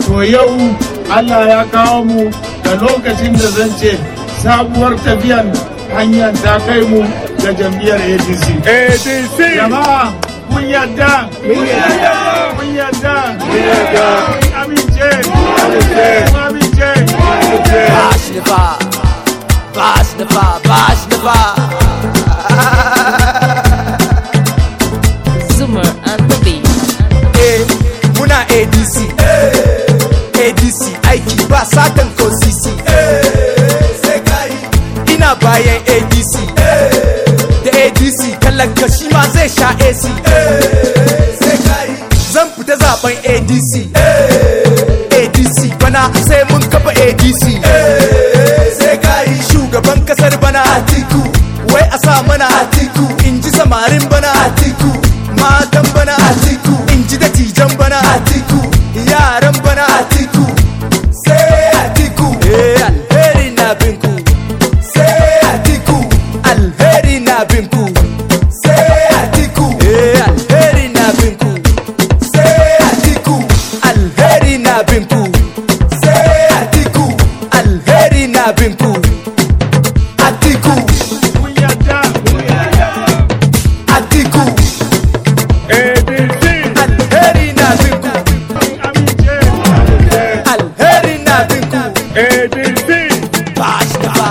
to yau Allah ya kawo mu da lokacin da zan ce sabuwar tafiyan hanyar ta kai mu ga jam'iyyar ADC. ADC Jama'a kun yadda? Kun yadda? Kun yadda? Kun yadda? Kun amince? Kun amince? Bash the bar, bash the bar, bash the bar. Zoomer and the beat. Eh, muna ADC, ADC aiki ba satan ko sisi. Ina bayan ADC, da ADC talaka shi ma zai sha AC. Zan fita zaben ADC, ADC bana sai mun kafa ADC. Shugaban kasar bana Atiku, wai a sa mana Atiku, in ji samarin bana Atiku, matan bana Atiku, in ji dattijan bana Atiku, yaran bana Atiku, sai Atiku, eh alheri na binku, sai Atiku, alheri na binku, sai Atiku, eh alheri na binku, sai Atiku, alheri na binku, sai Atiku, alheri na binku, Atiku, Kun yadda? Atiku, ADC alheri na binku, Kun amince? alheri na binku. ADC bash da ba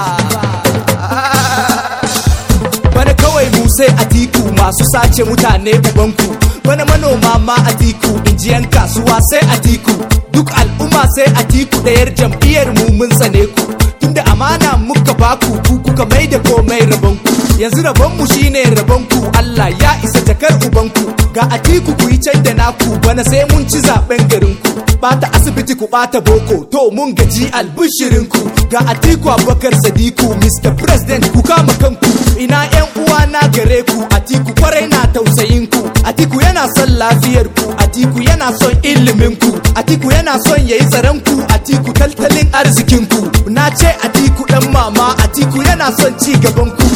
bana kawai mu sai atiku masu sace mutane ubanku bana manoma ma atiku injiyan kasuwa sai atiku duk al'umma sai atiku ɗayar jam'iyyar mu mun tsane ku tunda amana muka baku ku kuka mai da komai rabonku yanzu rabonmu shine rabonku Allah ya isa jakar ubanku ga atiku ku yi can da naku bana sai mun ci zaben garinku bata asibiti ku bata boko to mun gaji albishirinku ga atiku abubakar sadiku mr president ku kama kanku ina yan uwa na gare ku atiku kwarai na tausayin ku atiku yana son lafiyar ku atiku yana son ilimin ku atiku yana son yayi tsaron ku atiku tattalin arzikin ku na ce atiku dan mama atiku yana son ci gaban ku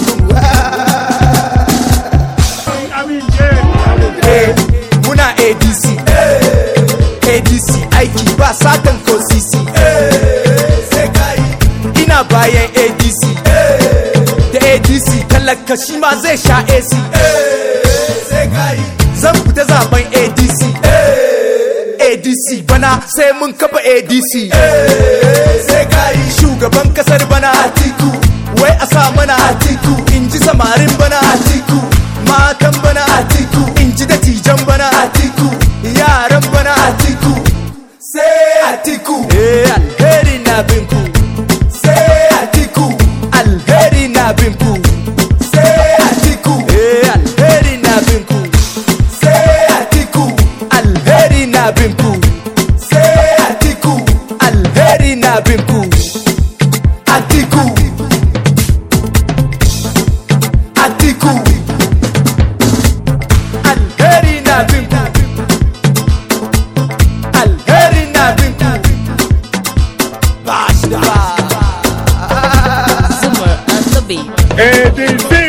Kun amince? Eh, muna adc adc aiki ba satan ko sisi ina bayan adc da adc talaka shi ma zai sha ac zan fita zaben adc adc bana sai mun kafa adc shugaban kasar bana atiku wai a sa mana atiku in ji samarin bana atiku matan bana atiku in ji dattijan bana atiku yaran bana atiku sai atiku eh alheri na binku sai atiku alheri na binku sai atiku eh alheri na binku sai atiku alheri na binku sai atiku alheri na binku atiku atiku alheri na binku alheri na binku ba shi da ba Zoomer and the beat. ADC